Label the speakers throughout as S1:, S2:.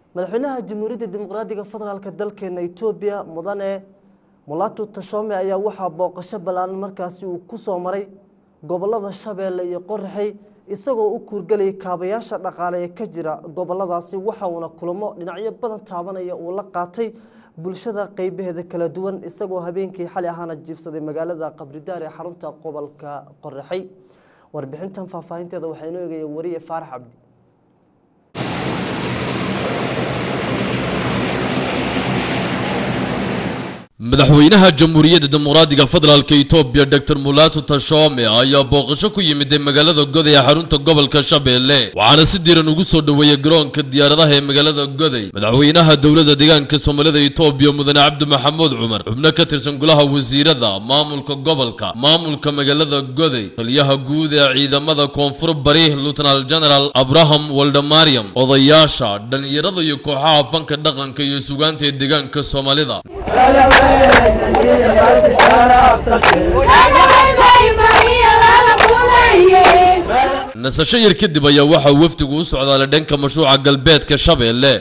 S1: madaxweynaha jamhuuriyadda dimuqraadiga federaalka dalkeena etoobiya mudane mulatu tashome ayaa waxaa booqasho ballaaran markaasi uu ku soo maray gobolada shabeelle iyo qoraxey isagoo u kuurgelayay kaabayaasha dhaqaale ee ka jira goboladaasi waxa uuna kulamo dhinacyo badan taabanaya uu la qaatay bulshada qeybaheeda kala duwan isagoo habeenkii xali ahaana jiibsaday magaalada qabridaar ee xarunta gobolka qoraxey warbixintan faahfaahinteeda waxaa inoo eegaya wariye faarax cabdi
S2: madaxweynaha jamhuuriyadda dimuqraadiga federaalka etoobiya doctor mulaatu tashome ayaa booqasho ku yimid magaalada goday ee xarunta gobolka shabeelle waxaana si diiran ugu soo dhoweeyey garoonka diyaaradaha ee magaalada goday madaxweynaha dowladda deegaanka soomaalida etoobiya mudane cabdi maxamuud cumar xubno ka tirsan golaha wasiirada maamulka gobolka maamulka magaalada goday taliyaha guud ee ciidamada koonfur bari lutanaal general abraham waldemariam odayaasha dhallinyarada iyo kooxaha fanka dhaqanka iyo sugaanta ee deegaanka soomaalida nasasho yar kadib ayaa waxaa wafdigu u socdaalay dhanka mashruuca galbeedka shabeelle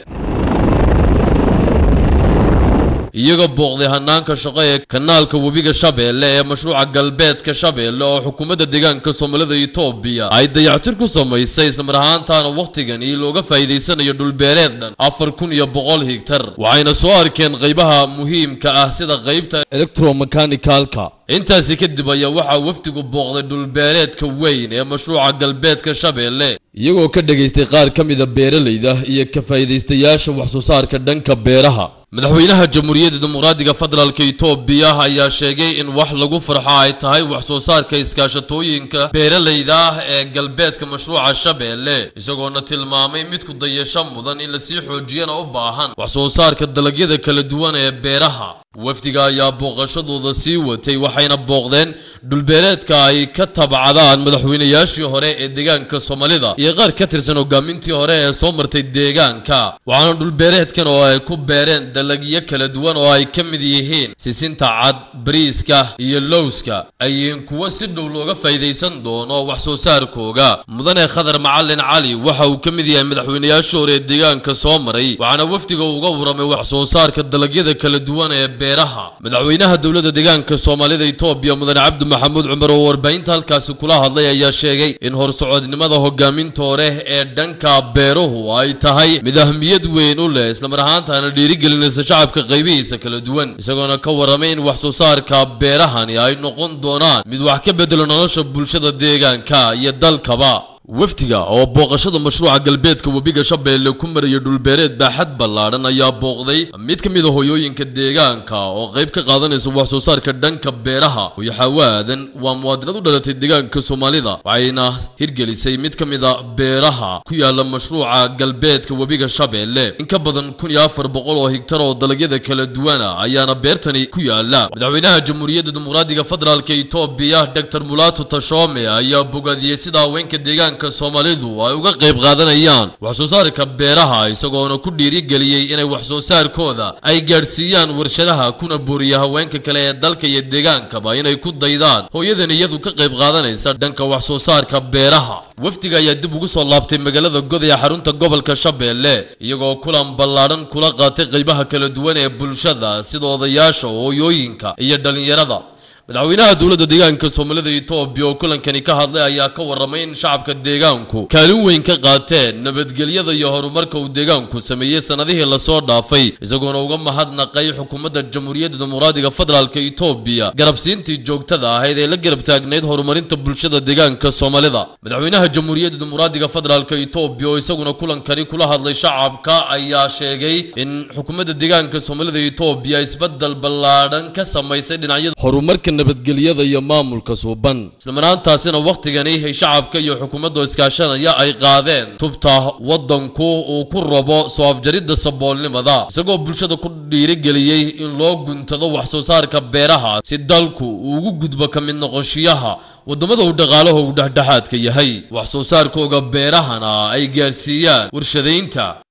S2: iyagoo booqday hanaanka shaqo ee kanaalka webiga shabeelle ee mashruuca galbeedka shabeelle oo xukuumadda deegaanka soomaalida etoobiya ay dayactir ku samaysay islamar ahaantaana wakhtigan ii looga faa'iidaysanayo dhulbeereed dhan afar kun iyo boqol higtar waxayna soo arkeen qaybaha muhiimka ah sida qaybta electromechanikalka intaasi kadib ayaa waxaa wafdigu booqday dhulbeereedka weyn ee mashruuca galbeedka shabeelle iyagoo ka dhagaystay qaar ka mida beeralayda iyo ka faa'iidaystayaasha wax soo saarka dhanka beeraha madaxweynaha jamhuuriyadda dimuqraadiga federaalka etoobiya ayaa sheegay in wax lagu farxo ay tahay wax soo saarka iskaashatooyinka beeralayda ah ee galbeedka mashruuca shabeelle isagoona tilmaamay mid ku dayasho mudan in lasii xoojiyana u baahan wax soo saarka dalagyada kala duwan ee beeraha wafdiga ayaa booqashadooda sii watay waxayna booqdeen dhulbeereedka ay ka tabcadaan madaxweynayaashii hore ee deegaanka soomaalida iyo qaar ka tirsan hogaamintii hore ee soo martay deegaanka waxaana dhulbeereedkan oo ay ku beereen dalagyo kala duwan oo ay ka mid yihiin sisinta cad bariiska iyo lowska ayiin kuwo si dhow looga faa'iidaysan doono wax soo saarkooga mudane khadar macalin cali waxa uu ka mid yahay madaxweynayaashii hore ee deegaanka soo maray waxaana wafdiga uga waramay wax soo saarka dalagyada kala duwan ee beeraha madaxweynaha dowladda deegaanka soomaalida etoobiya mudane cabdi maxamuud cumar oo warbaahinta halkaasi kula hadlay ayaa sheegay in horsocodnimada hogaaminta hore ee dhanka beeruhu ay tahay mid ahmiyad weyn u leh islamar ahaantaana dhiirigelinaysa shacabka qaybihiisa kala duwan isagoona ka waramay in wax soo saarka beerahani ay noqon doonaan mid wax ka bedelo nolosha bulshada deegaanka iyo dalkaba wafdiga oo booqashada mashruuca galbeedka webiga shabeelle ku maraya dhulbeereed baaxad ballaadhan ayaa booqday mid ka mid a hoyooyinka deegaanka oo qayb ka qaadanaysa wax soo saarka dhanka beeraha hoyo xawaadan waa muwaadinad u dhalatay deegaanka soomaalida waxayna hirgelisay mid ka mid a beeraha ku yaala mashruuca galbeedka webiga shabeelle in ka badan kun iyo afar boqol oo higtar oo dalagyada kala duwana ayaana beertani ku yaala madaxweynaha jamhuuriyadda dimuqraadiga federaalka etoobiya doctor mulaatu tashome ayaa bogaadiyey sida haweenka deegaanka soomaalidu ay uga qayb qaadanayaan wax soo saarka beeraha isagoona ku dhiirigeliyey inay wax soo saarkooda ay gaadhsiiyaan warshadaha kuna booriya haweenka kale ee dalka iyo deegaankaba inay ku daydaan hooyadan iyadu ka qayb qaadanaysa dhanka wax soo saarka beeraha wafdiga ayaa dib ugu soo laabtay magaalada goday ee xarunta gobolka shabeelle iyagoo kulan ballaadhan kula qaatay qaybaha kala duwan ee bulshada sida odayaasha hooyooyinka iyo dhallinyarada madaxweynaha dowladda deegaanka soomaalida etoobiya oo kulankani ka hadlay ayaa ka waramay in shacabka deegaanku kaalin weyn ka qaateen nabadgelyada iyo horumarka uu deegaanku sameeyey sannadihii lasoo dhaafay isagoona uga mahadnaqay xukuumadda jamhuuriyadda dimuqraadiga federaalka etoobiya garabsiintii joogtada ahayd ee la garab taagnayd horumarinta bulshada deegaanka soomaalida madaxweynaha jamhuuriyadda dimuqraadiga federaalka etoobiya oo isaguna kulankani kula hadlay shacabka ayaa sheegay in xukuumadda deegaanka soomaalida etoobiya isbedel ballaadhan ka samaysay dhinacyada horumarka nabadgelyada iyo maamulka suuban islamaraantaasina wakhtigani ay shacabka iyo xukuumadda iskaashanaya ay qaadeen tubta waddanku uu ku rabo soo afjaridda saboolnimada isagoo bulshada ku dhiirigeliyey in loo guntado wax soo saarka beeraha si dalku uu ugu gudbo ka mid noqoshiyaha waddamada uu dhaqaalaha uu dhexdhexaadka yahay wax soo saarkooga beerahana ay gaadhsiiyaan warshadaynta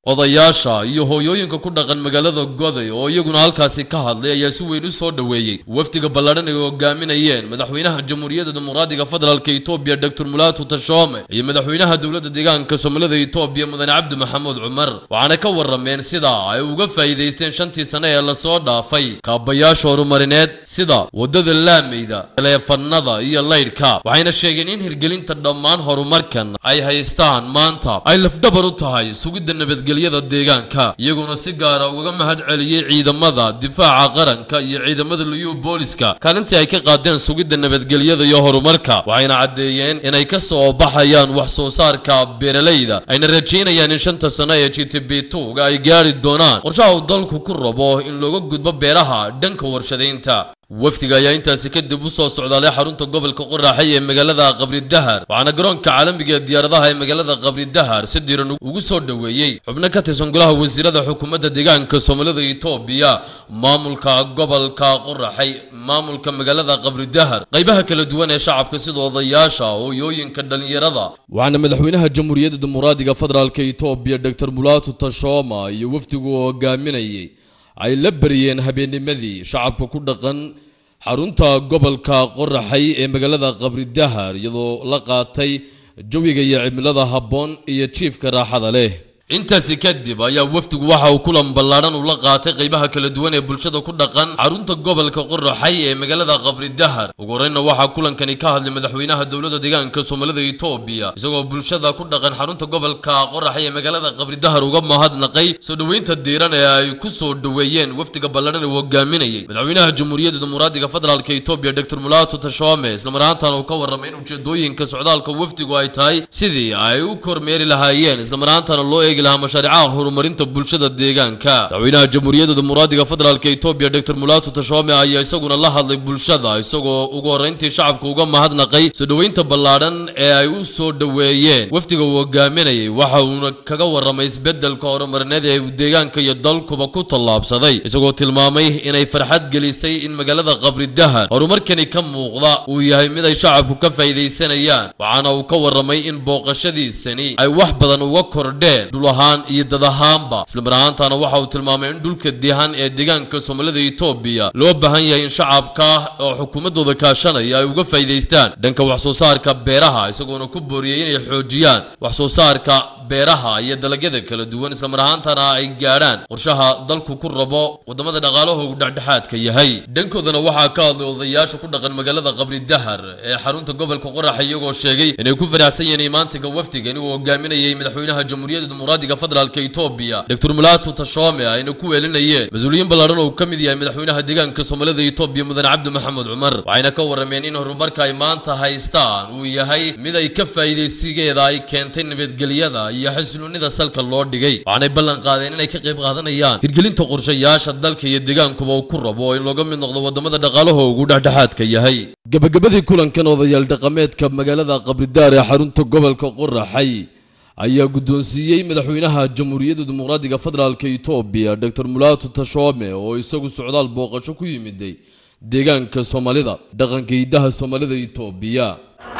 S2: odayaasha iyo hooyooyinka ku dhaqan magaalada goday oo iyaguna halkaasi ka hadlay ayaa si weyn u soo dhoweeyey wafdiga ballaadhan ay hogaaminayeen madaxweynaha jamhuuriyadda dimuqraadiga federaalka etoobiya doctor mulaatu tashoome iyo madaxweynaha dowladda deegaanka soomaalida etoobiya mudane cabdi maxamuud cumar waxaana ka warameen sida ay uga faa'iidaysteen shantii sane ee lasoo dhaafay kaabayaasha horumarineed sida waddada laameyda taleefanada iyo laydhka waxayna sheegeen in hirgelinta dhammaan horumarkan ay haystaan maanta ay lafdhabar u tahay sugidda nabadgelyada deegaanka iyaguna si gaara uga mahad celiyey ciidamada difaaca qaranka iyo ciidamada liyu booliska kaalintii ay ka qaadeen sugidda nabadgelyada iyo horumarka waxayna caddeeyeen inay ka soo baxayaan wax soo saarka beeralayda ayna rajaynayaan in shanta sano ee g t b tuga ay gaari doonaan qorshaha uu dalku ku rabo in looga gudbo beeraha dhanka warshadaynta wafdiga ayaa intaasi kadib u soo socdaalay xarunta gobolka qoraxay ee magaalada qabri dahar waxaana garoonka caalamiga ee diyaaradaha ee magaalada qabri dahar si diiran ugu soo dhoweeyey xubno ka tirsan golaha wasiirada xukuumadda deegaanka soomaalida etoobiya maamulka gobolka qoraxay maamulka magaalada qabri dahar qaybaha kala duwan ee shacabka sida odayaasha hooyooyinka dhallinyarada waxaana madaxweynaha jamhuuriyadda dimuqraadiga federaalka etoobiya doctor mulaatu tashooma iyo wafdigu hogaaminayay ay la bariyeen habeennimadii shacabka ku dhaqan xarunta gobolka qoraxay ee magaalada qabri dahar iyadoo la qaatay jawiga iyo cimilada habboon iyo jiifka raaxada leh intaasi kadib ayaa wafdigu waxa uu kulan ballaadhan ula qaatay qaybaha kala duwan ee bulshada ku dhaqan xarunta gobolka qoraxay ee magaalada qabri dahar ugu horreynna waxaa kulankani ka hadlay madaxweynaha dowladda deegaanka soomaalida etoobiya isagoo bulshada ku dhaqan xarunta gobolka qoraxay ee magaalada qabri dahar uga mahadnaqay soo dhoweynta diiran ee ay ku soo dhoweeyeen wafdiga ballaadhan ee hogaaminayay madaxweynaha jamhuuriyadda dimuqraadiga federaalka etoobiya doctor mulaatu tashoome islamar ahaantaana uu ka warramay in ujeedooyinka socdaalka wafdigu ay tahay sidii ay u kormeeri lahaayeen islamar ahaantaana loo eegi lahaa mashaariicaha horumarinta bulshada deegaanka madaxweynaha jamhuuriyadda dimuqraadiga federaalka etoobiya doctor mulaatu tashoome ayaa isaguna la hadlay bulshada isagoo ugu horreyntii shacabka uga mahadnaqay soo dhoweynta ballaadhan ee ay u soo dhoweeyeen wafdiga uu hogaaminayay waxa uuna kaga warramay isbeddelka horumarineed ee uu deegaanka iyo dalkuba ku tallaabsaday isagoo tilmaamay inay farxad gelisay in magaalada qabri dahar horumarkani ka muuqda uu yahay mid ay shacabku ka faa'iidaysanayaan waxaana uu ka warramay in booqashadiisani ay wax badan uga kordheen ahaan iyo dad ahaanba islamar ahaantaana waxa uu tilmaamay in dhulka dihan ee deegaanka soomaalida etoobiya loo baahan yahay in shacabka oo xukuumaddooda kaashanaya ay uga faa'iidaystaan dhanka wax soo saarka beeraha isagoona ku booriyey inay xoojiyaan wax soo saarka beeraha iyo dalagyada kala duwan islamar ahaantana ay gaadhaan qorshaha dalku ku rabo waddamada dhaqaalahoogu dhexdhexaadka yahay dhankoodana waxaa ka hadlay odayaasha ku dhaqan magaalada qabri dahar ee xarunta gobolka qoraxa iyagoo sheegay inay ku faraxsan yihiin imaantiga wafdigan uu hogaaminayay madaxweynaha jamhuuriyadda dimuqraadiga federaalka etoobiya doctor mulaatu tashoome ayna ku weelinayeen mas-uuliyiin ballaadhan oo ka mid yahay madaxweynaha deegaanka soomaalida etoobiya mudane cabdi maxamed cumar waxayna ka warrameen in horumarka ay maanta haystaan uu yahay mid ay ka faa'iidaysigeeda ay keentay nabadgelyada iyo xasiloonida salka loo dhigay waxaanay ballan qaadeen inay ka qayb qaadanayaan hirgelinta qorshayaasha dalka iyo deegaankuba uu ku rabo in looga mid noqdo waddamada dhaqaalahoogu dhexdhexaadka yahay gabagabadii kulankan odayaal dhaqameedka magaalada qabridaar ee xarunta gobolka qoraxay ayaa guddoonsiiyey madaxweynaha jamhuuriyadda dimuqraadiga federaalka etoobiya doctor mulaatu tashoome oo isagu socdaal booqasho ku yimiday deegaanka soomaalida dhaqanka hidaha soomaalida etoobiya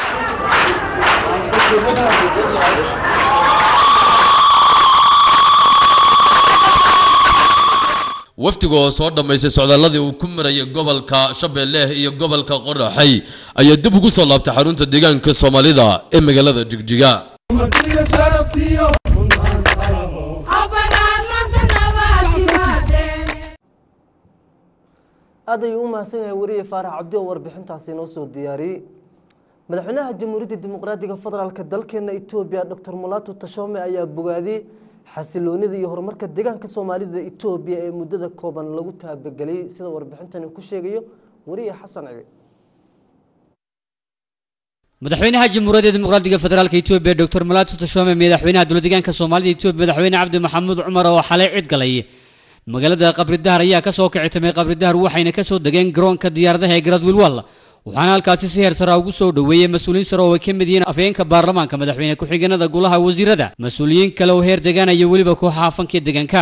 S2: wafdiga oo soo dhammaystay socdaaladii uu ku marayay gobolka shabeelle iyo gobolka qoraxay ayaa dib ugu soo laabtay xarunta deegaanka soomaalida ee magaalada jigjiga
S1: aad ayuu u mahadsan yahay weriye faarax cabdi oo warbixintaasi inoo soo diyaariyey madaxweynaha jamhuuriyadda dimuqraadiga federaalk dalkeena etoobiya doctor mulaatu tashoome ayaa bogaadiyey xasiloonida iyo horumarka deegaanka soomaalida etoobiya ee muddada kooban lagu taabageliyey sida warbixintani ku sheegayo weriye xasan cibi
S3: madaxweynaha jamhuuriyadda dimuqraadiga federaalka etoobiya doctor mulaatu tashoome madaxweynaha dowlad deegaanka soomaalida etoobiya madaxweyne cabdi maxamuud cumar oo xalay cid galay magaalada qabridahar ayaa kasoo kici timay qabridahar waxayna kasoo degeen garoonka diyaaradaha ee garadwilwal waxaana halkaasi si heer sara ugu soo dhoweeyey mas-uuliyiin sare oo ay ka mid yihiin afhayeenka baarlamaanka madaxweyne ku-xigeenada golaha wasiirada mas-uuliyiin kale oo heer degaan iyo weliba kooxaha fankiya deegaanka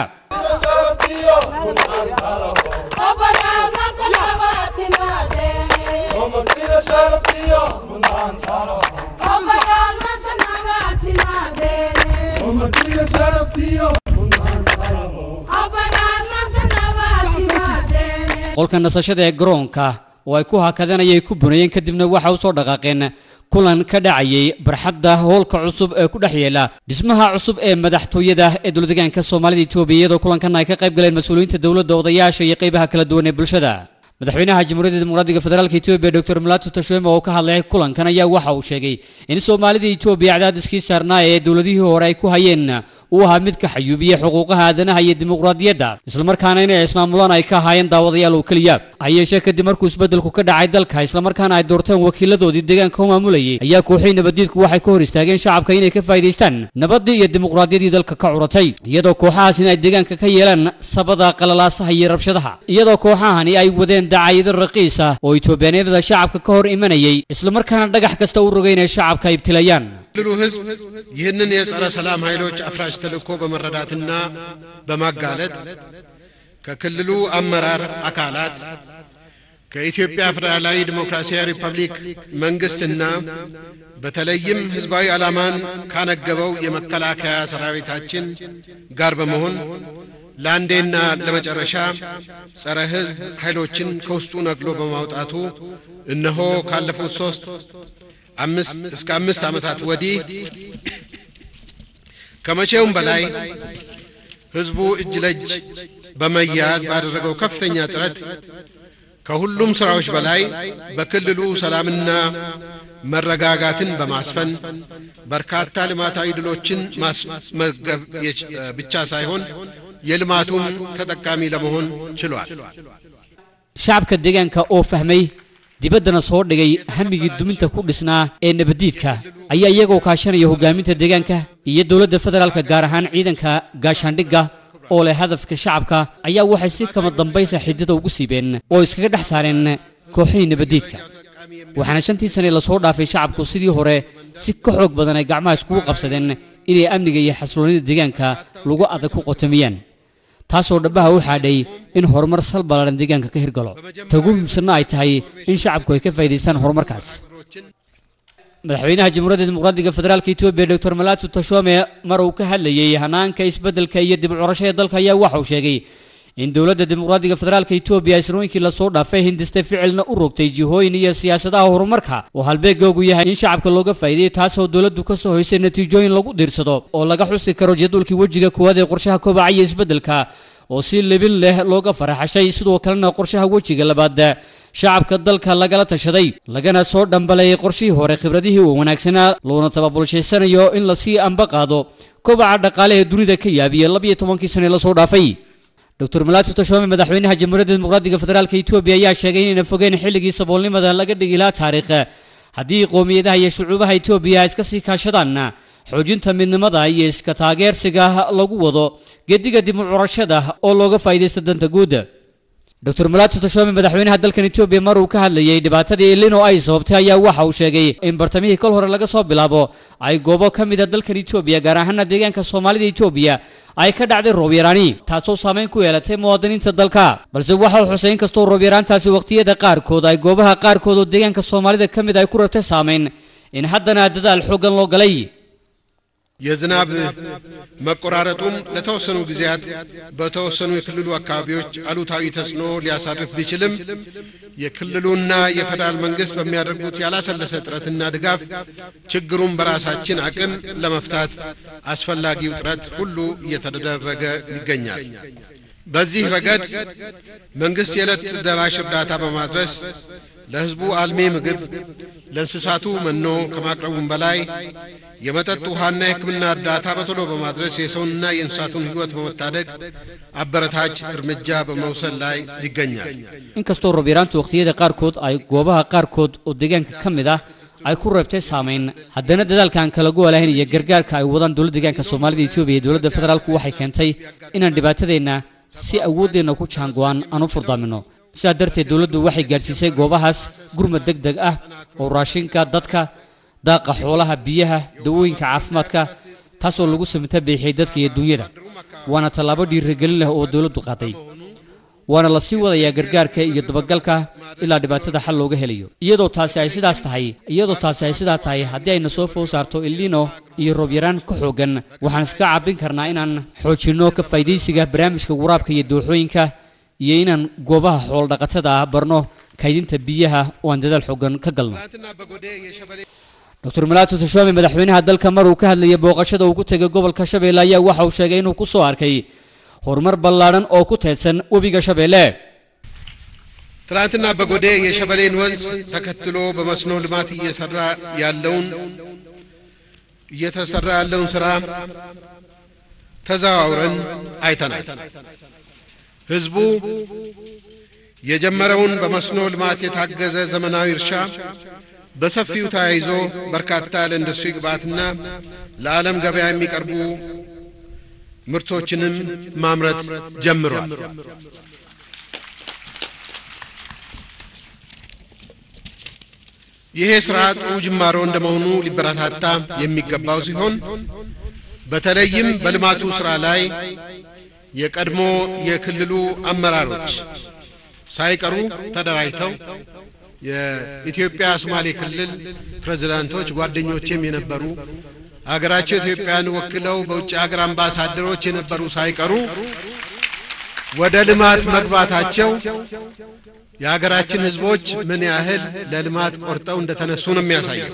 S3: qolka nasashada ee garoonka oo ay ku hakadeen ayay ku bunayeen kadibna waxa u soo dhaqaaqeen kulan ka dhacayay barxadda hoolka cusub ee ku dhex yeela dhismaha cusub ee madaxtooyada ee dowladdeegaanka soomaalida etoobiya iyadoo kulankan ay ka qayb galeen mas-uuliyiinta dowladda odayaasha iyo qaybaha kala duwan ee bulshada madaxweynaha jamhuuriyadda dimuqraadiga federaalka etoobiya doctor mulato tashweme oo ka hadlay kulankan ayaa waxa uu sheegay in soomaalida etoobiya cadaadiskii saarnaa ee dowladihii hore ay ku hayeen uu ahaa mid ka xayuubiya xuquuqaha aadanaha iyo dimuqraadiyadda islamarkaana inay ismaamulaan ay ka ahaayeen daawadayaal oo keliya ha yeeshee kadib markuu isbeddelku ka dhacay dalka islamarkaana ay doorteen wakiiladoodii deegaanka u maamulayay ayaa kooxii nabaddiidku waxay ka hor istaageen shacabka inay ka faa'iidaystaan nabaddii iyo dimuqraadiyaddii dalka ka curatay iyadoo kooxahaas in ay deegaanka ka yeelaan sabada qalalaasaha iyo rabshadaha iyadoo kooxahani ay wadeen dacaayado raqiis ah oo itoobiyaanimada shacabka ka hor imanayay islamarkaana dhagax kasta u rogay inay shacabka ibtilayaan
S4: ክልሉ ህዝብ ይህንን የጸረ ሰላም ኃይሎች አፍራሽ ተልእኮ በመረዳትና በማጋለጥ ከክልሉ አመራር አካላት ከኢትዮጵያ ፌዴራላዊ ዲሞክራሲያዊ ሪፐብሊክ መንግስትና በተለይም ህዝባዊ ዓላማን ካነገበው የመከላከያ ሰራዊታችን ጋር በመሆን ለአንዴና ለመጨረሻ ጸረ ህዝብ ኃይሎችን ከውስጡ ነቅሎ በማውጣቱ እነሆ ካለፉት ሶስት አምስት እስከ አምስት ዓመታት ወዲህ ከመቼውም በላይ ህዝቡ እጅ ለእጅ በመያያዝ ባደረገው ከፍተኛ ጥረት ከሁሉም ሥራዎች በላይ በክልሉ ሰላምና መረጋጋትን በማስፈን በርካታ ልማታዊ ድሎችን ማስመዝገብ ብቻ ሳይሆን የልማቱም ተጠቃሚ ለመሆን ችሏል።
S3: shacabka deegaanka oo fahmay dibaddana soo dhigay hamigii duminta ku dhisnaa ee nabaddiidka ayaa iyagoo kaashanaya hoggaaminta deegaanka iyo dowladda federaalka gaar ahaan ciidanka gaashaandhigga oo leh hadafka shacabka ayaa waxay si kama dambaysa xidida ugu siibeen oo iskaga dhex saareen kooxihii nabaddiidka waxaana shantii sane lasoo dhaafay shacabku sidii hore si ka xoog badan ay gacmaha iskugu qabsadeen inay amniga iyo xasiloonida deegaanka lagu adag ku qotomiyaan taasoo dhabbaha u xaadhay in horumar sal ballaaran deegaanka ka hirgalo ta ugu muhiimsanna ay tahay in shacabku ay ka faa'iidaystaan horumarkaas madaxweynaha jamhuuriyadda dimuqraadiga federaalka etoobiya doctor malatu tashome mar uu ka hadlayey hanaanka isbeddelka iyo dib u curashada dalka ayaa waxa uu sheegay in dowladda dimuqraadiga federaalka etoobiya ay sanooyinkii lasoo dhaafay hindistay ficilna u rogtay jihooyin iyo siyaasadaha horumarka oo halbeegoogu yahay in shacabka looga faa'iideeyo taasoo dowladdu ka soo hoysay natiijooyin lagu diirsado oo laga xusi karo jadwalkii wejiga koowaad ee qorshaha kobaca iyo isbeddelka oo si libin leh looga faraxashay sidoo kalena qorshaha wejiga labaad shacabka dalka lagala tashaday lagana soo dhambalayay qorshihii hore khibradihii uu wanaagsanaa loona tababulshaysanayo in lasii amba qaado kobaca dhaqaale ee dunida ka yaabiya labiyo tobankii sane lasoo dhaafay doctor malatu tashome madaxweynaha jamhuuriyadda dimuqraadiga federaalka etoobiya ayaa sheegay inayna fogeen xilligii saboolnimada laga dhigi lahaa taariikh haddii qowmiyadaha iyo shucuubaha etoobiya ay iska sii kaashadaan xoojinta midnimada iyo iska taageersiga lagu wado gediga dib u curashada oo looga faa'iidaysto danta guud doctor malatu tashome madaxweynaha dalkan etoobiya mar uu ka hadlayay dhibaatadii ilino ay sababtay ayaa waxa uu sheegay in bartamihii kol hore laga soo bilaabo ay goobo ka mid a dalkan etoobiya gaar ahaana deegaanka soomaalida etoobiya ay ka dhacday roob yaraani taasoo saameyn ku yeelatay muwaadiniinta dalka balse waxa uu xusay in kastoo roob yaraantaasi waqtiyada qaarkood ay goobaha qaarkood oo deegaanka soomaalida ka mid ay ku rabtay saameyn in haddana dadaal xooggan loo galay
S4: የዝናብ መቆራረጡም ለተወሰኑ ጊዜያት በተወሰኑ የክልሉ አካባቢዎች አሉታዊ ተጽዕኖ ሊያሳርፍ ቢችልም የክልሉና የፌዴራል መንግስት በሚያደርጉት ያላሰለሰ ጥረትና ድጋፍ ችግሩን በራሳችን አቅም ለመፍታት አስፈላጊው ጥረት ሁሉ እየተደረገ ይገኛል። በዚህ ረገድ መንግስት የዕለት ደራሽ እርዳታ በማድረስ ለሕዝቡ አልሚ ምግብ፣ ለእንስሳቱ መኖ ከማቅረቡም በላይ የመጠጥ ውሃና የሕክምና እርዳታ በቶሎ በማድረስ የሰውንና የእንስሳቱን ሕይወት በመታደግ አበረታች እርምጃ በመውሰድ ላይ ይገኛል።
S3: inkastoo roob yaraantu waqtiyada qaarkood ay goobaha qaarkood oo deegaanka ka mid ah ay ku reebtay saameyn haddana dadaalkan kala goolahayn iyo gargaarka ay wadaan dowladda deegaanka soomaalida etoobiya iyo dowladda federaalku waxay keentay inaan dhibaatadeenna si awooddeenna ku jaango-aan aan u furdaamino sidaa darteed dowladdu waxay gaadhsiisay goobahaas gurmad deg deg ah oo raashinka dadka daaqa xoolaha biyaha dawooyinka caafimaadka taasoo lagu samita beexiyey dadka iyo dunyada waana tallaabo dhiirigelin leh oo dowladdu qaaday waana la sii wadayaa gargaarka iyo dabagalka ilaa dhibaatada xal looga helayo iyadoo taasi ay sidaas tahay iyadoo taasi ay sidaa tahay haddii ayna soo fow saarto ilino iyo roob yaraan ka xoogan waxaan iska cabbin karnaa inaan xoojinno ka faa'iidaysiga barnaamijka waraabka iyo dooxooyinka iyo inaan goobaha xoolo-dhaqatada ah barno kaydinta biyaha oo aan dadaal xoogan ka galno
S4: ትናንትና በጎዴ የሸበሌ
S3: dr malaato tashoome madaxweynaha dalka mar uu ka hadlayay booqashada uu ku tegay gobolka shabeelle ayaa waxa uu sheegay inuu ku soo arkay horumar ballaadhan oo ku teedsan webiga shabeelle
S4: ትናንትና በጎዴ የሸበሌን ወንዝ ተከትሎ በመስኖ ልማት እየሰራ ያለውን እየተሰራ ያለውን ስራ ተዘዋውረን አይተናል። ህዝቡ የጀመረውን በመስኖ ልማት የታገዘ ዘመናዊ እርሻ በሰፊው ተያይዞ በርካታ ለኢንዱስትሪ ግብዓትና ለዓለም ገበያ የሚቀርቡ ምርቶችንም ማምረት ጀምሯል። ይሄ ስራ ጥሩ ጅማሮ እንደመሆኑ ሊበረታታ የሚገባው ሲሆን በተለይም በልማቱ ስራ ላይ የቀድሞ የክልሉ አመራሮች ሳይቀሩ ተደራጅተው የኢትዮጵያ ሶማሌ ክልል ፕሬዝዳንቶች ጓደኞችም የነበሩ አገራቸው ኢትዮጵያን ወክለው በውጭ ሀገር አምባሳደሮች የነበሩ ሳይቀሩ ወደ ልማት መግባታቸው የሀገራችን ህዝቦች ምን ያህል ለልማት ቆርጠው እንደተነሱ ነው የሚያሳየው።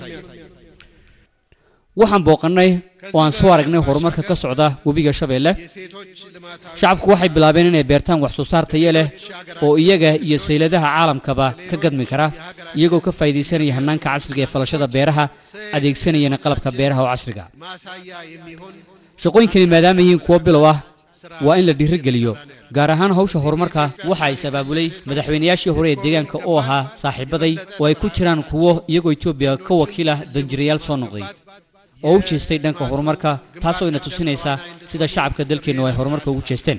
S3: waxaan booqannay oo aan soo aragnay horumarka ka socda webiga shabeelle
S4: የሴቶች ልማታዊ
S3: shacabku waxay bilaabeen inay beertaan wax soo saar tayo leh oo iyaga iyo sayladaha caalamkaba ka gadmi kara iyagoo ka faa'iidaysanaya hannaanka casriga ee falashada beeraha adeegsanayana qalabka beeraha oo casriga
S4: ማሳያ የሚሆን
S3: shaqooyinkani maadaama yihiin kuwo bilow ah waa in la dhiirigeliyo gaar ahaan hawsha horumarka waxa ay sabaabulay madaxweynayaashii hore ee deegaanka oo ahaa saaxiibaday oo ay ku jiraan kuwo iyagoo etoobiya ka wakiila danjirayaal soo noqday oo u jeestay dhanka horumarka taasoo ina tusinaysa sida shacabka dalkeennu ay horumarka ugu jeesteen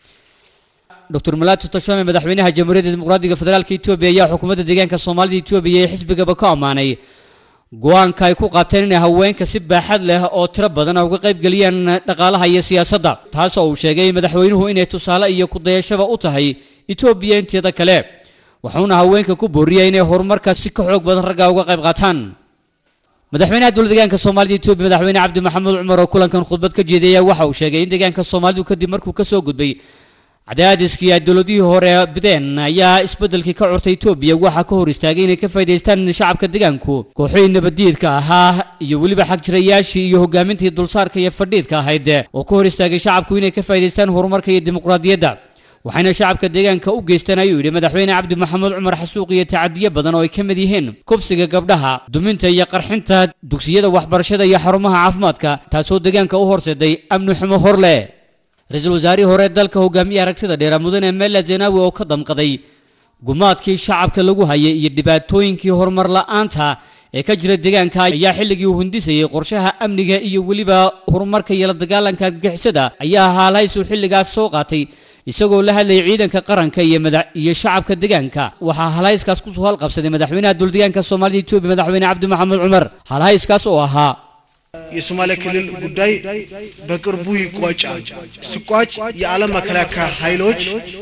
S3: dr malaato tashoome madaxweynaha jamhuuriyadda dimuqraadiga federaalka etoobiya ayaa xukuumadda deegaanka soomaalida etoobiya ee xisbigaba ka ammaanay go-aanka ay ku qaateen inay haweenka si baaxad leh oo tiro badan uga qayb geliyaan dhaqaalaha iyo siyaasadda taasoo uu sheegay madaxweynuhu inay tusaale iyo kudayashaba u tahay etoobiya inteeda kale wuxuuna haweenka ku booriyay inay horumarka si ka xoog badan ragga uga qayb qaataan madaxweynaha dowlad deegaanka soomaalida etoobiya madaxweyne cabdi maxamuud cumar oo kulankan khudbad ka jeedaya waxa uu sheegay in deegaanka soomaalidu kadib markuu ka soo gudbay cadaadiskii ay dowladihii hore bideen ayaa isbeddelkii ka curtay etoobiya waxaa ka hor istaagay inay ka faa'iidaystaan shacabka deegaanku kooxihii nabaddiidka ahaa iyo weliba xagjirayaashii iyo hogaamintii dulsaarka iyo fadhiidka ahayd oo ka hor istaagay shacabku inay ka faa'iidaystaan horumarka iyo dimuqraadiyadda waxayna shacabka deegaanka u geysteen ayuu yidhi madaxweyne cabdi maxamuud cumar xasuuq iyo tacadiyo badan oo ay ka mid yihiin kufsiga gabdhaha duminta iyo qarxinta dugsiyada waxbarashada iyo xarumaha caafimaadka taasoo deegaanka u horseeday amni xumo hor leh ra-iisul wasaarihii hore dalka hogaamiye aragtida dheera mudane mela zenawi oo ka damqaday gumaadkii shacabka lagu hayay iyo dhibaatooyinkii horumar la'aanta ee ka jira deegaanka ayaa xilligii uu hundisayay qorshaha amniga iyo weliba horumarka iyo la dagaalanka argagixisada ayaa haalhaysuu xilligaas soo qaatay isagoo la hadlayay ciidanka qaranka iyo madax iyo shacabka deegaanka waxaa halhayskaas kusoo halqabsaday madaxweynaha dowladdeegaanka soomaalida etoobiya madaxweyne cabdi maxamuud cumar halhayskaas oo ahaa
S5: የሶማሌ ክልል ጉዳይ በቅርቡ ይቋጫል። ሲቋጭ የዓለም መከላከያ ኃይሎች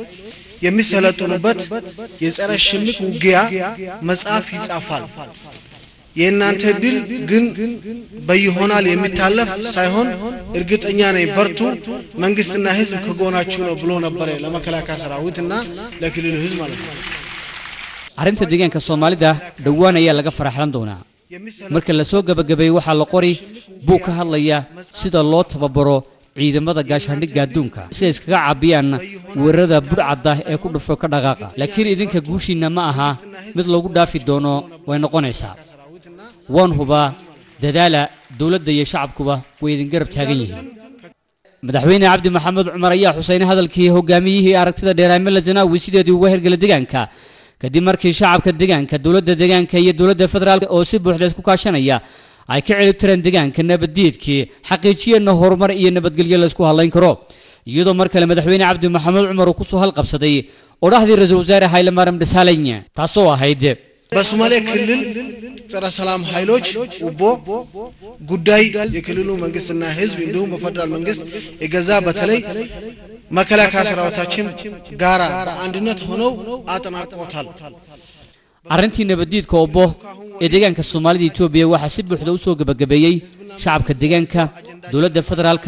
S5: የሚሰለጥኑበት የጸረ ሽምቅ ውጊያ መጽሐፍ ይጻፋል። የእናንተ ድል ግን በይሆናል የሚታለፍ ሳይሆን እርግጠኛ ነኝ በርቱ፣ መንግስትና ህዝብ ከጎናችሁ ነው ብሎ ነበረ ለመከላከያ ሰራዊትና ለክልሉ ህዝብ ማለት ነው።
S3: arrinta deegaanka soomaalida dhowaan ayaa laga faraxlan doonaa marka la soo gebagabeeyey waxaa la qori buu ka hadlaya sida loo tababaro ciidamada gaashaandhigga adduunka si ay iskaga caabiyaan weerarada budhcadda ee ku dhufo ka dhaqaaqa laakiin idinka guushiinna ma aha mid lagu dhaafi doono way noqonaysaa waan hubaa dadaala dowladda iyo shacabkuba way idin garab taagan yihiin madaxweyne cabdi maxamed cumar ayaa xuseynay hadalkii hogaamiyihii aragtida dheeraamela zanaawi sideedii uga hergela deegaanka kadib markii shacabka deegaanka dowladda deegaanka iyo dowladda federaalk oo si buuxda isku kaashanaya ay ka celib tireen deegaanka nabaddiidkii xaqiijiyeenna horumar iyo nabadgelyo la isku hadlayn karo iyadoo mar kale madaxweyne cabdi maxamed cumar uu kusoo halqabsaday odhahdii ra-iisul wasaare haylemaram dhasaalany taasoo ahayd
S5: በሶማሌ ክልል ጸረ ሰላም ኃይሎች ኡቦ ጉዳይ የክልሉ መንግስትና ህዝብ እንዲሁም በፌደራል መንግስት የገዛ በተለይ መከላከያ ሰራዊታችን ጋራ በአንድነት ሆነው አጠናቅቆታል።
S3: arrintii nabaddiidka obbo ee deegaanka soomaalida etoobiya waxaa si buuxda u soo gebagabeeyey shacabka deegaanka dowladda federaalka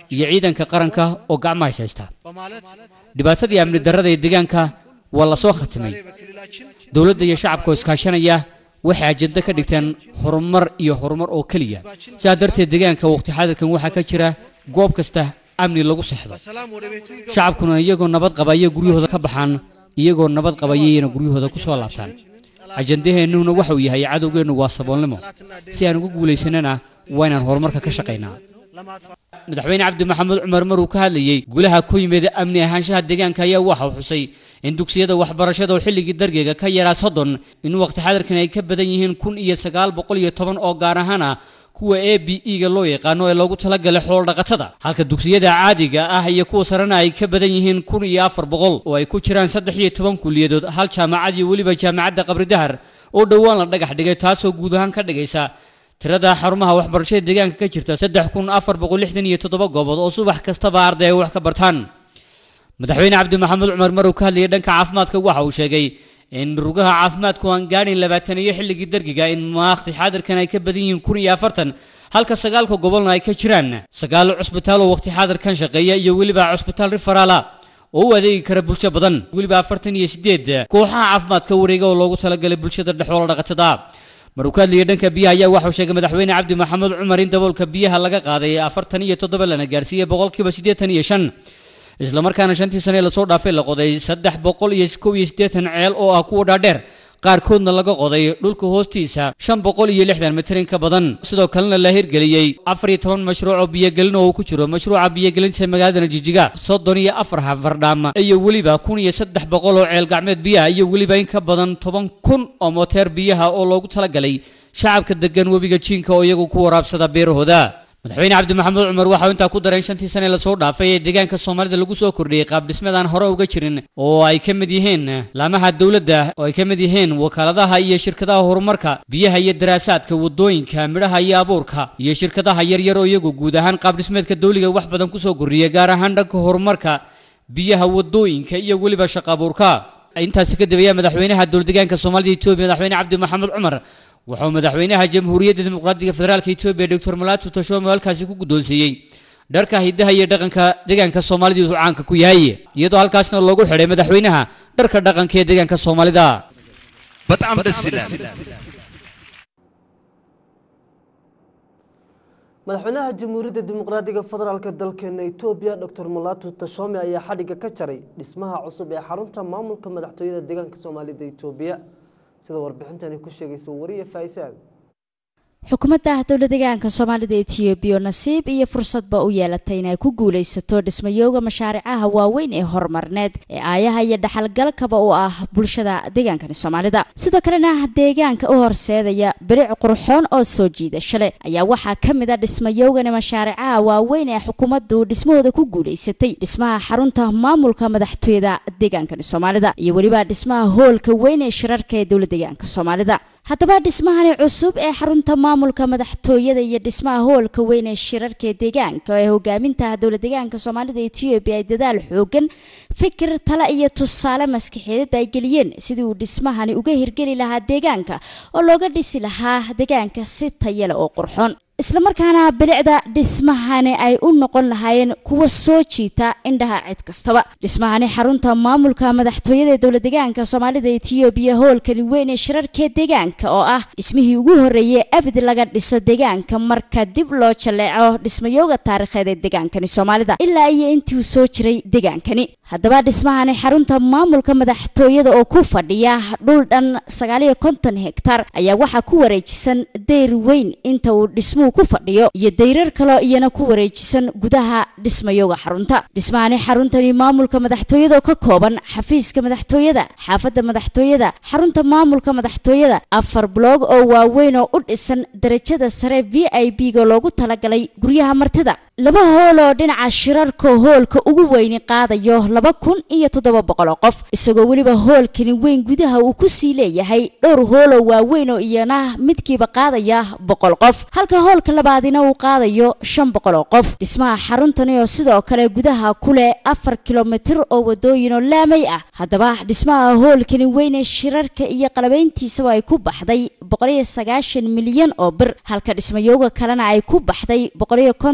S3: iyo ciidanka qaranka oo gacmaha is haysta
S5: በማለት
S3: dhibaatadii amni darrada ee deegaanka waa la soo khatimay
S5: በክልላችን
S3: dowladda iyo shacabka oo iskaashanaya waxay ajado ka dhigteen horumar iyo horumar oo keliya sidaa darteed deegaanka waqti xaadirkan waxaa ka jira goob kasta amni lagu sexdo
S5: በሰላም ወደ ቤቱ ይገባል።
S3: shacabkuna iyagoo nabad qaba ayay guryahooda ka baxaan iyagoo nabad qaba ayayna guryahooda ku soo laabtaan ajandaheennuna waxauu yahay cadowgeennu waa saboolnimo si aan ugu guulaysanana waa inaan horumarka ka shaqaynaa
S5: ለማጥፋት
S3: madaxweyne cabdi maxamuud cumar maruu ka hadlayey guulaha ku yimid amni ahaanshaha deegaanka ayaa waxa uu xusay in dugsiyada waxbarashada oo xilligii dargeega ka yaraa soddon in waqti xadirkan ay ka badan yihiin kun iyo sagaal boqol iyo toban oo gaar ahaan ah kuwa a b e-ga loo yaqaano ee loogu talagalay xoolo-dhaqatada halka dugsiyada caadiga ah iyo kuwa sarena ay ka badan yihiin kun iyo afar boqol oo ay ku jiraan saddex iyo toban kuliyadood hal jaamacad iyo weliba jaamacadda qabridahar oo dhowaan la dhagax dhigay taasoo guud ahaan ka dhigaysa tirada xarumaha waxbarashada deegaanka ka jirta saddex kun afar boqol lixdan iyo toddoba goobood oo subax kastaba arday ay wax ka bartaan madaxweyne cabdi maxamuud cumar maruu ka hadlayay dhanka caafimaadka waxa uu sheegay in rugaha caafimaadku aan gaadhin labaatan iyo xilligii dargiga in maakti xaadirkan ay ka badan yihiin kun iyo afartan halka sagaalka gobolna ay ka jiraan sagaal cusbitaal oo waqti xaadirkan shaqeeya iyo weliba cusbitaal rifaraala oo u adeegi kara bulsho badan weliba afartan iyo sideed kooxaha caafimaadka wareega oo loogu talagalay bulshada dhexoola dhaqatada maruu ka hadlayay dhanka biyaha ayaa waxau sheegay madaxweyne cabdi maxamuud cumar in daboolka biyaha laga qaaday afartan iyo toddoba lana gaarsiiyey boqolkiiba siddeetan iyo shan islamarkaana shantii sane lasoo dhaafay la qoday saddex boqol iyo kow iyo siddeetan ceel oo ah kuwa dhaadheer qaarkoodna laga qoday dhulka hoostiisa shan boqol iyo lixdan mitir in ka badan sidoo kalena la hirgeliyey afar iyo toban mashruuc oo biyogelin oo uu ku jiro mashruuca biyogelinta magaalada jijiga soddon iyo afar hafardhaam iyo weliba kun iyo saddex boqol oo ceel gacmeed biyaha iyo weliba in ka badan toban kun oo moteer biyaha oo loogu talagalay shacabka degan webiga jiinka oo iyagu ku waraabsada beerahooda madaxweyne cabdi maxamuud cumar waxau intaa ku daray in shantii sane lasoo dhaafay ee deegaanka soomaalida lagu soo kordhiyey qaab dhismeed aan hore uga jirin oo ay ka mid yihiin laamaha dowladda oo ay ka mid yihiin wakaaladaha iyo shirkadaha horumarka biyaha iyo daraasaadka wadooyinka midhaha iyo abuurka iyo shirkadaha yaryar oo iyagu guud ahaan qaab dhismeedka dowliga wax badan kusoo kordhiyay gaar ahaan dhanka horumarka biyaha wadooyinka iyo weliba shaqa abuurka intaasi kadib ayaa madaxweynaha dowladdeegaanka soomaalida etoobiya madaxweyne cabdi maxamuud cumar wuxuu madaxweynaha jamhuuriyadda dimuqraadiga federaalka etoobiya doctor malaatu tashome halkaasi ku guddoonsiiyey dharka hidaha iyo dhaqanka deegaanka soomaalida uu caanka ku yahay iyadoo halkaasna loogu xidhay madaxweynaha dharka dhaqanka ee deegaanka soomaalida
S6: በጣም ደስ ይላል።
S1: madaxweynaha jamhuuriyadda dimuqraadiga federaalk dalkeena etoobiya doctor malaatu tashome ayaa xadhigga ka jaray dhismaha cusub ee xarunta maamulka madaxtooyada deegaanka soomaalida etoobiya sida warbixintani ku sheegaysa wariye faisaan
S7: xukuumadda dowla deegaanka soomaalida etoobiya nasiib iyo fursadba u yeelatay inay ku guulaysato dhismayooga mashaaricaha waaweyn ee horumarneed ee aayaha iyo dhaxalgalkaba u ah bulshada deegaankani soomaalida sidoo kalena deegaanka u horseedaya beric qurxoon oo soo jiidasho leh ayaa waxaa ka mid a dhismayoogani mashaaricaha waaweyn ee xukuumaddu dhismahooda ku guulaysatay dhismaha xarunta maamulka madaxtooyada deegaankani soomaalida iyo weliba dhismaha hoolka weyn ee shirarka ee dowla deegaanka soomaalida haddaba dhismahani cusub ee xarunta maamulka madaxtooyada iyo dhismaha hoolka weyn ee shirarka ee deegaanka ee hogaaminta dowla deegaanka soomaalida etoobiya ay dadaal xoogan fikir tale iyo tusaale maskaxeedad ay geliyeen sidii uu dhismahani uga hirgeli lahaa deegaanka oo looga dhisi lahaa deegaanka si tayale oo qurxoon islamarkaana bilicda dhismahani ay u noqon lahaayeen kuwa soo jiita indhaha cid kastaba dhismahani xarunta maamulka madaxtooyada ee dowla deegaanka soomaalida etoobiya hoolkani weyn ee shirarka deegaanka oo ah dhismihii ugu horreeyay abid laga dhiso deegaanka marka dib loo jaleeco dhismayooga taariikheed ee deegaankani soomaalida ilaa iyo intii uu soo jiray deegaankani haddaba dhismahani xarunta maamulka madaxtooyada oo ku fadhiya dhul dhan sagaaliyo konton hektar ayaa waxaa ku wareejisan deyr weyn inta uu dhismuhu ku fadhiyo iyo dayrar kaloo iyana ku wareejisan gudaha dhismayooga xarunta dhismahani xaruntani maamulka madaxtooyada oo ka kooban xafiiska madaxtooyada xaafadda madaxtooyada xarunta maamulka madaxtooyada afar bloog oo waaweyn oo u dhisan darajada sare v i b ga loogu talagalay guryaha martida laba hool oo dhinaca shirarka hoolka ugu weyni qaadayo laba kun iyo toddoba boqol oo qof isagoo weliba hoolkani weyn gudaha uu kusii leeyahay dhowr hooloo waaweyn oo iyana midkiiba qaadaya boqol qof halka hoolka labaadina uu qaadayo shan boqol oo qof dhismaha xaruntani oo sidoo kale gudaha ku leh afar kilomitir oo wadooyin oo laamay ah haddaba dhismaha hoolkani weyn ee shirarka iyo qalabayntiisaba ay ku baxday boqoliyo sagaashan milyan oo bir halka dhismayooga kalena ay ku baxday boqoliyo konton iyo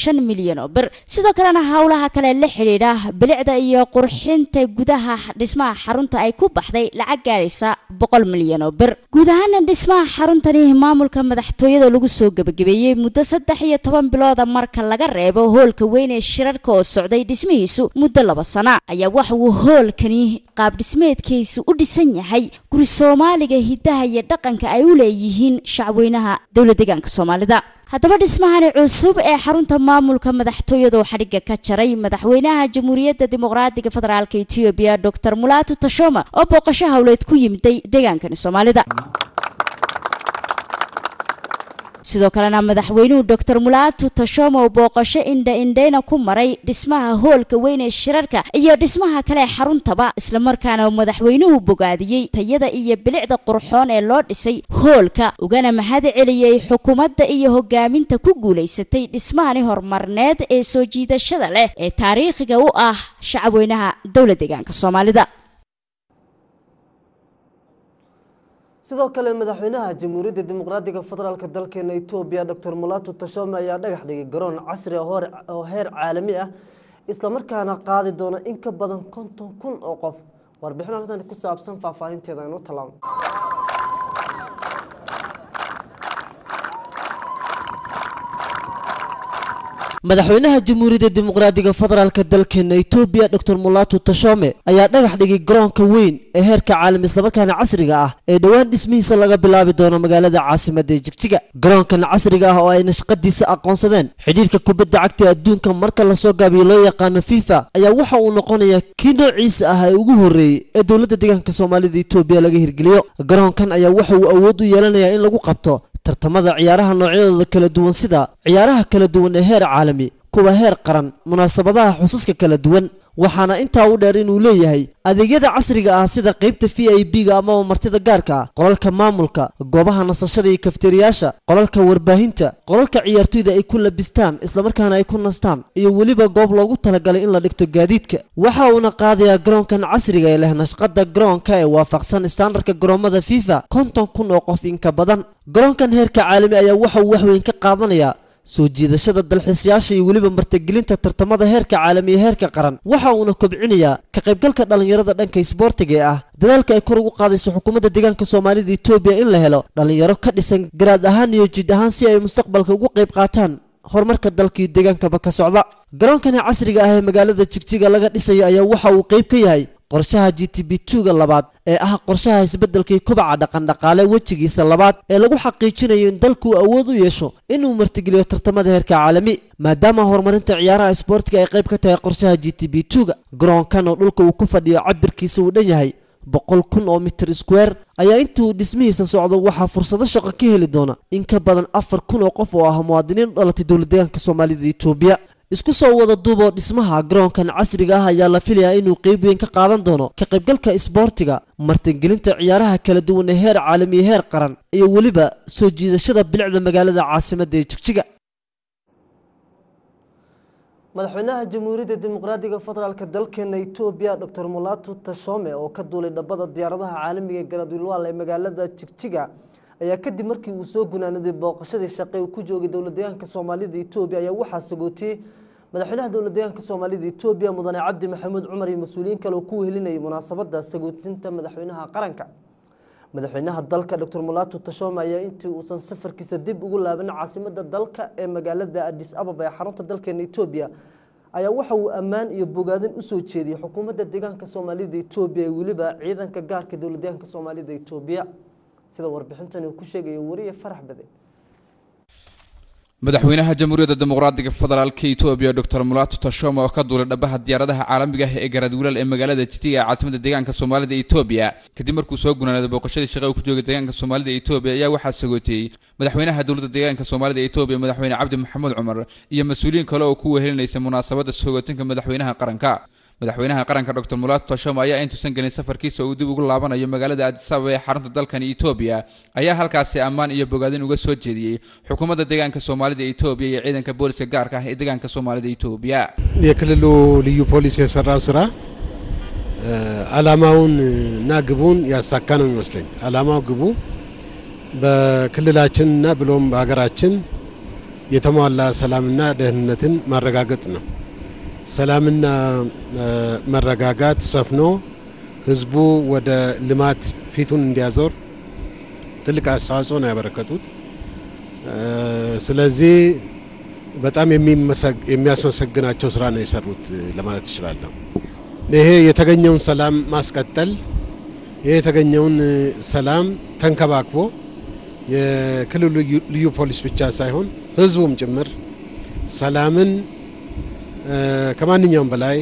S7: shan milyan oo bir sidoo kalena howlaha kale la xidhiidha bilicda iyo qurxinta gudaha dhismaha xarunta ay ku baxday lacag gaadhaysa boqol milyan oo bir guud ahaana dhismaha xaruntani maamulka madaxtooyada lagu soo gebagabeeyey muddo saddex iyo toban bilooda marka laga reebo hoolka weyn ee shirarka oo socday dhismihiisu muddo laba sana ayaa waxa uu hoolkani qaab dhismeedkiisu u dhisan yahay guri soomaaliga hidaha iyo dhaqanka ay u leeyihiin shacweynaha dowlad deegaanka soomaalida haddaba dhismahani cusub ee xarunta maamulka madaxtooyada oo xadhigga ka jaray madaxweynaha jamhuuriyadda dimuqraadiga federaalk etoobiya doctor mulaatu tashoma oo booqasho howleed ku yimiday deegaankani soomaalida sidoo kalena madaxweynuhu doctor mulaatu tashoma oo booqasho indha indhayna ku maray dhismaha hoolka weyn ee shirarka iyo dhismaha kale ee xaruntaba islamarkaana madaxweynuhu bogaadiyey tayada iyo bilicda qurxoon ee loo dhisay hoolka ugana mahad celiyey xukuumadda iyo hogaaminta ku guulaysatay dhismahani horumarneed ee soo jiidashada leh ee taariikhiga u ah shacabweynaha dowlad deegaanka soomaalida
S1: sidoo kale madaxweynaha jamhuuriyadda dimuqraadiga federaalk dalkeena etoobiya doctor mulaatu tashome ayaa dhagax dhigay garoon casri ah oo heer caalami ah islamarkaana qaadi doona in ka badan konton kun oo qof warbixin arrintan ku saabsan faahfaahinteeda aynu tallaabno madaxweynaha jamhuuriyadda dimuqraadiga federaalk dalkeena etoobiya doctor mulaatu tashome ayaa dhagax dhigay garoonka weyn ee heerka caalami islamarkaana casriga ah ee dhowaan dhismihiisa laga bilaabi doono magaalada caasimadda ee jigjiga garoonkan casriga ah oo ay nashqadiisa aqoonsadeen xidhiirka kubadda cagta adduunka marka lasoo gaabiyo loo yaqaano fifa ayaa waxa uu noqonayaa kii noociisa ah ee ugu horreeyey ee dowladda deegaanka soomaalida etoobiya laga hirgeliyo garoonkan ayaa waxa uu awood u yeelanayaa in lagu qabto tartamada ciyaaraha noocyadooda kala duwan sida ciyaaraha kala duwan ee heer caalami kuwa heer qaran munaasabadaha xusaska kala duwan waxaana intaa u dheer inuu leeyahay adeegyada casriga ah sida qaybta v i b-ga amaba martida gaarka ah qolalka maamulka goobaha nasashada iyo kafteriyaasha qolalka warbaahinta qolalka ciyaartoyda ay ku labistaan islamarkaana ay ku nastaan iyo weliba goob loogu talagalay in la dhigto gaadiidka waxa uuna qaadayaa garoonkan casriga ee leh nashqada garoonka ee waafaqsan istaandarka garoomada fifa konton kun oo qof inka badan garoonkan heerka caalami ayaa waxa uu waxweyn ka qaadanayaa soo jiidashada dalxiisayaasha iyo weliba martigelinta tartamada heerka caalami ee heerka qaran waxa uuna kobcinayaa ka qaybgalka dhallinyarada dhanka isboortiga ee ah dadaalka ay kor ugu qaadayso xukuumadda deegaanka soomaalida etoobiya in la helo dhallinyaro ka dhisan garaad ahaan iyo jid ahaan si ay mustaqbalka ugu qayb qaataan horumarka dalkii deegaankaba ka socda garoonkani casriga ah ee magaalada jigjiga laga dhisayo ayaa waxa uu qayb ka yahay qorshaha g t b two-ga labaad ee ah qorshaha isbeddelkii kubaca dhaqandhaqaale wejigiisa labaad ee lagu xaqiijinayo in dalku awood u yeesho inuu martigeliyo tartamada heerka caalami maadaama horumarinta ciyaaraha isboortiga ay qayb ka tahay qorshaha g t b two-ga garoonkan oo dhulka uu ku fadhiyo cabirkiisa uu dhan yahay boqol kun oo mitir square ayaa inta uu dhismihiisa socdo waxaa fursado shaqo ka heli doona in ka badan afar kun oo qof oo ah muwaadiniin u dhalatay dowlad deegaanka soomaalida etoobiya isku soo wada duuboo dhismaha garoonkan casriga ah ayaa la filayaa inuu qeyb weyn ka qaadan doono ka qaybgalka isboortiga martingelinta ciyaaraha kala duwan ee heer caalami iyo heer qaran iyo weliba soo jiidashada bilicda magaalada caasimadda ee jigjiga madaxweynaha jamhuuriyadda dimuqraadiga federaalk dalkeena etoobiya doctor mulaatu tashome oo ka duulay dhabada diyaaradaha caalamiga ee garadwilwaal ee magaalada jigjiga ayaa kadib markii uu soo gunaanaday booqashadii shaqe uu ku joogay dowlad deegaanka soomaalida etoobiya ayaa waxaa sagootiyey madaxweynaha dowlad deegaanka soomaalida etoobiya mudane cabdi maxamuud cumar iyo mas-uuliyiin kale oo ku wehelinayay munaasabada sagootinta madaxweynaha qaranka madaxweynaha dalka doctor mulaatu tashome ayaa intii uusan safarkiisa dib ugu laaban caasimada dalka ee magaalada adis ababa ee xarunta dalkeena etoobiya ayaa waxa uu ammaan iyo bogaadin usoo jeediyey xukuumadda deegaanka soomaalida etoobiya ee weliba ciidanka gaarka dowlad deegaanka soomaalida etoobiya sida warbixintani uu ku sheegayo wariye farax bade
S8: madaxweynaha jamhuuriyadda dimuqraadiga federaalka etoobiya doctor mulaatu tashoma oo ka duulay dhabaha diyaaradaha caalamiga ah ee garadwilaal ee magaalada jitiga ee caasimada deegaanka soomaalida etoobiya kadib markuu soo gunaanaaday booqashadii shaqe uu ku joogay deegaanka soomaalida etoobiya ayaa waxaa sagootiyey madaxweynaha dowladda deegaanka soomaalida etoobiya madaxweyne cabdi maxamuud cumar iyo mas-uuliyiin kale oo ku wehelinaysay munaasabada sagootinka madaxweynaha qaranka madaxweynaha qaranka doctor mulaatu tashoma ayaa intuusan gelin safarkiisa uu dib ugu laabanayo magaalada addis ababa ee xarunta dalkani etoobiya ayaa halkaasi ammaan iyo bogaadin uga soo jeediyey xukuumadda deegaanka soomaalida etoobiya iyo ciidanka booliska gaarka ah ee deegaanka soomaalida etoobiya
S4: የክልሉ ልዩ ፖሊስ የሰራው ስራ አላማውን እና ግቡን ያሳካ ነው የሚመስለኝ። አላማው ግቡ በክልላችንና ብሎም በሀገራችን የተሟላ ሰላምና ደህንነትን ማረጋገጥ ነው። ሰላምና መረጋጋት ሰፍኖ ህዝቡ ወደ ልማት ፊቱን እንዲያዞር ትልቅ አስተዋጽኦ ነው ያበረከቱት። ስለዚህ በጣም የሚያስመሰግናቸው ስራ ነው የሰሩት ለማለት እችላለሁ። ይሄ የተገኘውን ሰላም ማስቀጠል ይሄ የተገኘውን ሰላም ተንከባክቦ የክልሉ ልዩ ፖሊስ ብቻ ሳይሆን ህዝቡም ጭምር ሰላምን ከማንኛውም በላይ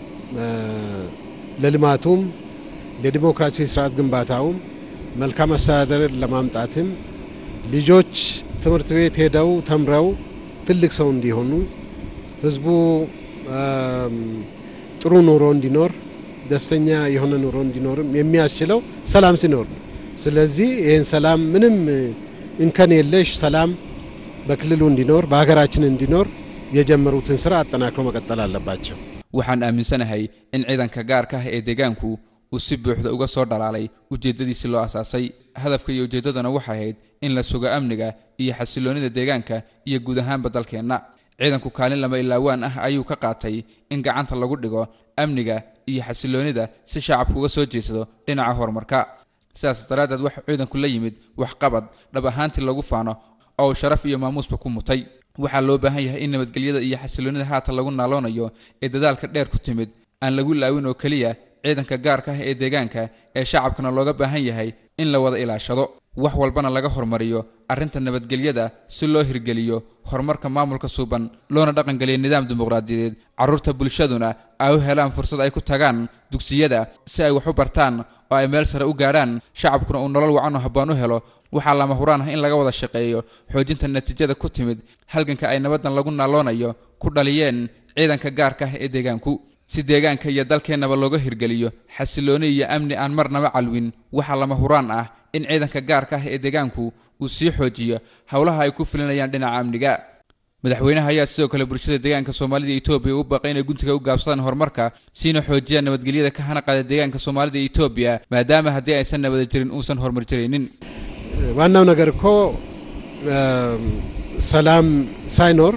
S4: ለልማቱም ለዲሞክራሲ ስርዓት ግንባታውም መልካም አስተዳደር ለማምጣትም ልጆች ትምህርት ቤት ሄደው ተምረው ትልቅ ሰው እንዲሆኑ ህዝቡ ጥሩ ኑሮ እንዲኖር ደስተኛ የሆነ ኑሮ እንዲኖርም የሚያስችለው ሰላም ሲኖር ነው። ስለዚህ ይህን ሰላም ምንም እንከን የለሽ ሰላም በክልሉ እንዲኖር በሀገራችን እንዲኖር የጀመሩትን ስራ አጠናክሮ መቀጠል አለባቸው።
S8: waxaan aaminsanahay in ciidanka gaarka ah ee deegaanku uu si buuxda uga soo dhalaalay ujeeddadiisii loo asaasay hadafka iyo ujeeddadana waxay ahayd in la sugo amniga iyo xasiloonnida deegaanka iyo guud ahaanba dalkeenna ciidanku kaalin lama ilaawaan ah ayuu ka qaatay in gacanta lagu dhigo amniga iyo xasiloonnida si shacabku uga soo jeedsado dhinaca horumarka sidaas daraaddeed waxaa ciidanku la yimid waxqabad dhab ahaantii lagu faano oo uu sharaf iyo maamuusba ku mutay waxaa loo baahan yahay in nabadgelyada iyo xasiloonnida haatan lagu naaloonayo ee dadaalka dheer ku timid aan lagu laawin oo keliya ciidanka gaarka ah ee deegaanka ee shacabkana looga baahan yahay in la wada ilaashado wax walbana laga hormariyo arrinta nabadgelyada si loo hirgeliyo horumarka maamulka suuban loona dhaqangeliyo nidaam dimuqraadiyadeed carruurta bulshaduna ay u helaan fursad ay ku tagaan dugsiyada si ay wax u bartaan oo ay meel sare u gaadhaan shacabkuna uu nolol wacan oo habboon u helo waxaa lama huraan ah in laga wada shaqeeyo xoojinta natiijada ku timid halganka ay nabaddan lagu naaloonayo ku dhaliyeen ciidanka gaarka ah ee deegaanku si deegaanka iyo dalkeennaba looga hirgeliyo xasilooni iyo amni aan marnaba calwin waxaa lama huraan ah in ciidanka gaarka ah ee deegaanku uu sii xoojiyo howlaha ay ku filinayaan dhinaca amniga madaxweynaha ayaa sidoo kale bulshada deegaanka soomaalida iyo etoobiya u baaqay inay guntiga u gaabsadaan horumarka siina xoojiyaan nabadgelyada ka hana qaada deegaanka soomaalida iyo etoobiya maadaama haddii aysan nabada jirin uusan horumar jiraynin
S4: ዋናው ነገር እኮ ሰላም ሳይኖር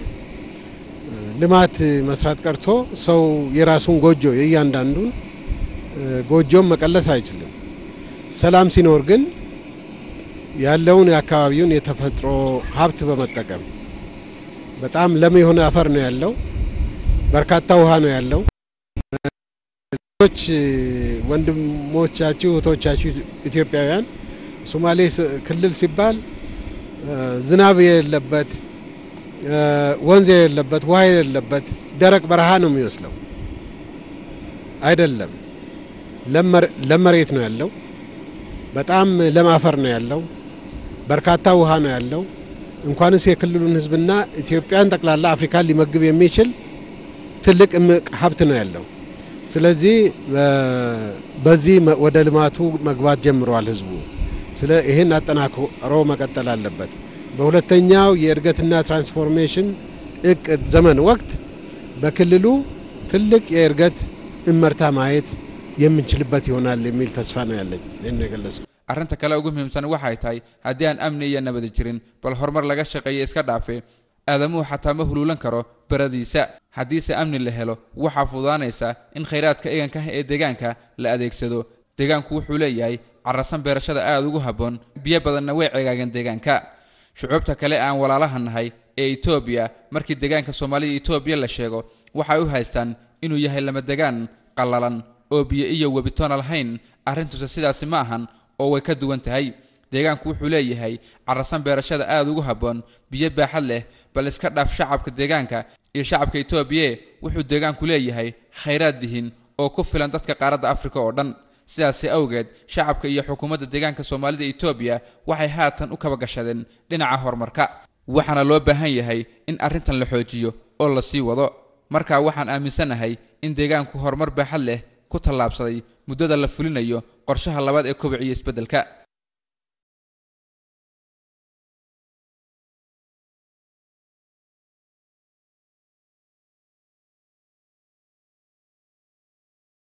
S4: ልማት መስራት ቀርቶ ሰው የራሱን ጎጆ የእያንዳንዱን ጎጆም መቀለስ አይችልም። ሰላም ሲኖር ግን ያለውን የአካባቢውን የተፈጥሮ ሀብት በመጠቀም በጣም ለም የሆነ አፈር ነው ያለው፣ በርካታ ውሃ ነው ያለው። ሌሎች ወንድሞቻችሁ እህቶቻችሁ ኢትዮጵያውያን ሶማሌ ክልል ሲባል ዝናብ የሌለበት ወንዝ የሌለበት ውሃ የሌለበት ደረቅ በረሃ ነው የሚመስለው። አይደለም፣ ለም መሬት ነው ያለው። በጣም ለም አፈር ነው ያለው። በርካታ ውሃ ነው ያለው። እንኳንስ የክልሉን ሕዝብና ኢትዮጵያን ጠቅላላ አፍሪካን ሊመግብ የሚችል ትልቅ እምቅ ሀብት ነው ያለው። ስለዚህ በዚህ ወደ ልማቱ መግባት ጀምሯል ሕዝቡ። ስለ ይህን አጠናክሮ መቀጠል አለበት። በሁለተኛው የእድገትና ትራንስፎርሜሽን እቅድ ዘመን ወቅት በክልሉ ትልቅ የእድገት እመርታ ማየት የምንችልበት ይሆናል የሚል ተስፋ ነው ያለኝ። ይህን ነው የገለጽኩት።
S8: arrinta kale ugu muhiimsan waxay tahay haddii aan amni iyo nabadi jirin bal horumar laga shaqeeya iska dhaafe aadamuhu xataa ma huluulan karo beradiisa haddiise amni la helo waxaa fududaanaysa in khayraadka eganka ah ee deegaanka la adeegsado deegaanku wuxuu leeyahay carrasan beerashada aada ugu habboon biyo badanna way cegaageen deegaanka shucuubta kale aan walaalaha nahay ee etoobiya markii deegaanka soomaalida etoobiya la sheego waxay u haystaan inuu yahay lama degaan qallalan oo biyo iyo webitoona lahayn arrintuse sidaasi ma ahan oo way ka duwan tahay deegaanku wuxuu leeyahay carrasan beerashada aada ugu habboon biyo baaxad leh bal iska dhaaf shacabka deegaanka iyo shacabka etoobiya wuxuu deegaanku leeyahay khayraad dihin oo ku filan dadka qaaradda afrika oo dhan sidaasi awgeed shacabka iyo xukuumadda deegaanka soomaalida etoobiya waxay haatan u kaba gashadeen dhinaca horumarka waxaana loo baahan yahay in arrintan la xoojiyo oo la sii wado markaa waxaan aaminsanahay in deegaanku horumar baaxad leh ku tallaabsaday muddada la fulinayo qorshaha labaad ee kobiciyo isbeddelka